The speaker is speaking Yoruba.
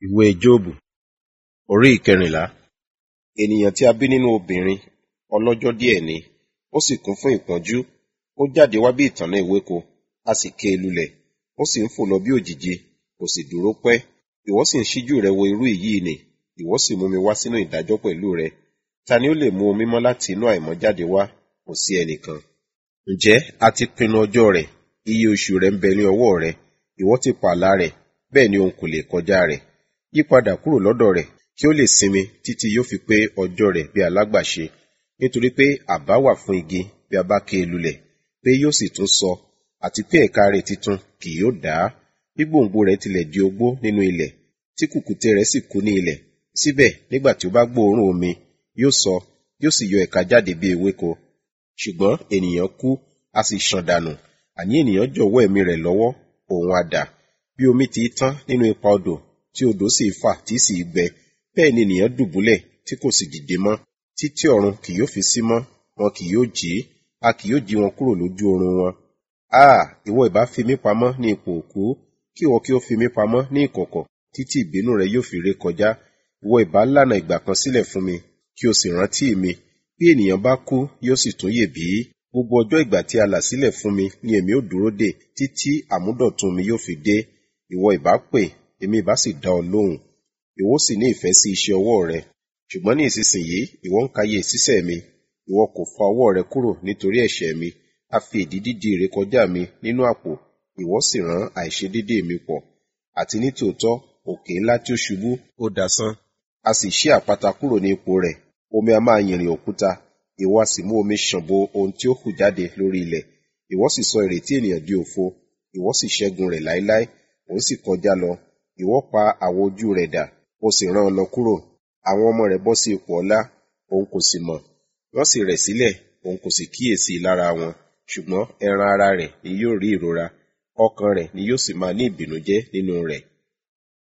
Ìwé Jóòbù orí ìkẹrìnlá. Ènìyàn tí a bí nínú obìnrin ọlọ́jọ́ díẹ̀ ni, ó sì kún fún ìpọ́njú. Ó jáde wá bí ìtànná ewéko, a sì ké e lulẹ̀. Ó sì ń fò lọ bí òjìji, kò sì dúró pẹ́. Ìwọ sì ń ṣíjú rẹ wo irú èyí nì, ìwọ sì mú mi wá sínú ìdájọ́ pẹ̀lú rẹ. Ta ni ó lè mú ohun mímọ́ láti inú àìmọ́ jáde wá? Kò sí ẹnìkan. Ǹjẹ́ a ti pinnu ọjọ́ rẹ̀, iye oṣù rẹ̀ ń bẹ ní ọwọ́ rẹ. Ìwọ ti pààlà rẹ̀, bẹ́ẹ̀ ni òun kò lè kọjá rẹ̀. Yípadà kúrò lọ́dọ̀ rẹ̀, kí ó lè sinmi títí yóò fi pé ọjọ́ rẹ̀ bí alágbàṣe. Nítorí pé àbá wà fún igi bí a bá ké e lulẹ̀, pé yóò sì tún sọ, àti pé ẹ̀ka rẹ̀ titun kì yóò dá. Bí gbòǹgbò rẹ̀ tilẹ̀ di ogbó nínú ilẹ̀, tí kùkùté rẹ̀ sì kú ní ilẹ̀, síbẹ̀ nígbà tí ó bá gbóòórùn omi, yóò sọ, yóò sì yọ ẹ̀ka jáde bí ewéko. Ṣùgbọ́n ènìyàn kú, a sì ṣàn dànù, àní ènìyàn jọ̀wọ́ ẹ̀mí rẹ̀ lọ́wọ́, òun á dà. Bí omi ti tán nínú ipa odò, tí odò sì fà tí sì gbẹ, bẹ́ẹ̀ ni ènìyàn dùbúlẹ̀ tí kò sì dìde mọ́. Títí ọ̀run kì yóò fi sí mọ́, wọn kì yóò jí, a kì yóò jí wọn kúrò lójú oorun wọn. Áà! Ìwọ ìbá fi mí pamọ́ ní ipò òkú, kí ìwọ kí ó fi mí pamọ́ ní ìkọ̀kọ̀, títí ìbínú rẹ yóò fi ré kọjá. Ìwọ ìbá lànà ìgbà kan sílẹ̀ fún mi, kí o sì rántí mi. Bí ènìyàn bá kú, yóò sì tún yè bí? Gbogbo ọjọ́ ìgbà tí a là sílẹ̀ fún mi ni èmi ó dúró dè, títí àmúdọ̀tun mi yóò fi dé. Ìwọ ìbá pè, èmi ìbá sì dá ọ lóhùn. Ìwọ sì ní ìfẹ́ sí iṣẹ́ ọwọ́ rẹ. Ṣùgbọ́n ní ìsinsìnyí, ìwọ ń kàyé ìṣísẹ̀ mi. Ìwọ kò fa ọwọ́ rẹ kúrò nítorí ẹ̀ṣẹ̀ mi. A fi èdìdì di ìrékọjá mi nínú àpò. Ìwọ sì rán àìṣedéédéé mi pọ̀. Àti ní tòótọ́, òkè ńlá tí ó ṣubú, ó dasán. A sì ṣí àpáta kúrò ní ipò rẹ̀. Omi a máa yìnrìn òkúta. Ìwọ a sì mú omi ṣàn bo ohun tí ó hù jáde lórí ilẹ̀. Ìwọ sì sọ ìrètí ènìyàn di òfo. Ìwọ sì ṣẹ́gun rẹ̀ láéláé. Òun sì kọjá lọ. Ìwọ pa àwọ̀ ojú rẹ̀ dà. Ó sì rán ọ lọ kúrò. Àwọn ọmọ rẹ̀ bọ́ sí ipò ọlá. Òun kò sì mọ̀. Wọ́n sì rẹ̀ sílẹ̀. Òun kò sì kíyèsí lára wọn. Ṣùgbọ́n ẹran ara rẹ̀ ni yóò rí ìrora. Ọkàn rẹ̀ ni yóò sì máa ní ìbìnújẹ́ nínú rẹ̀.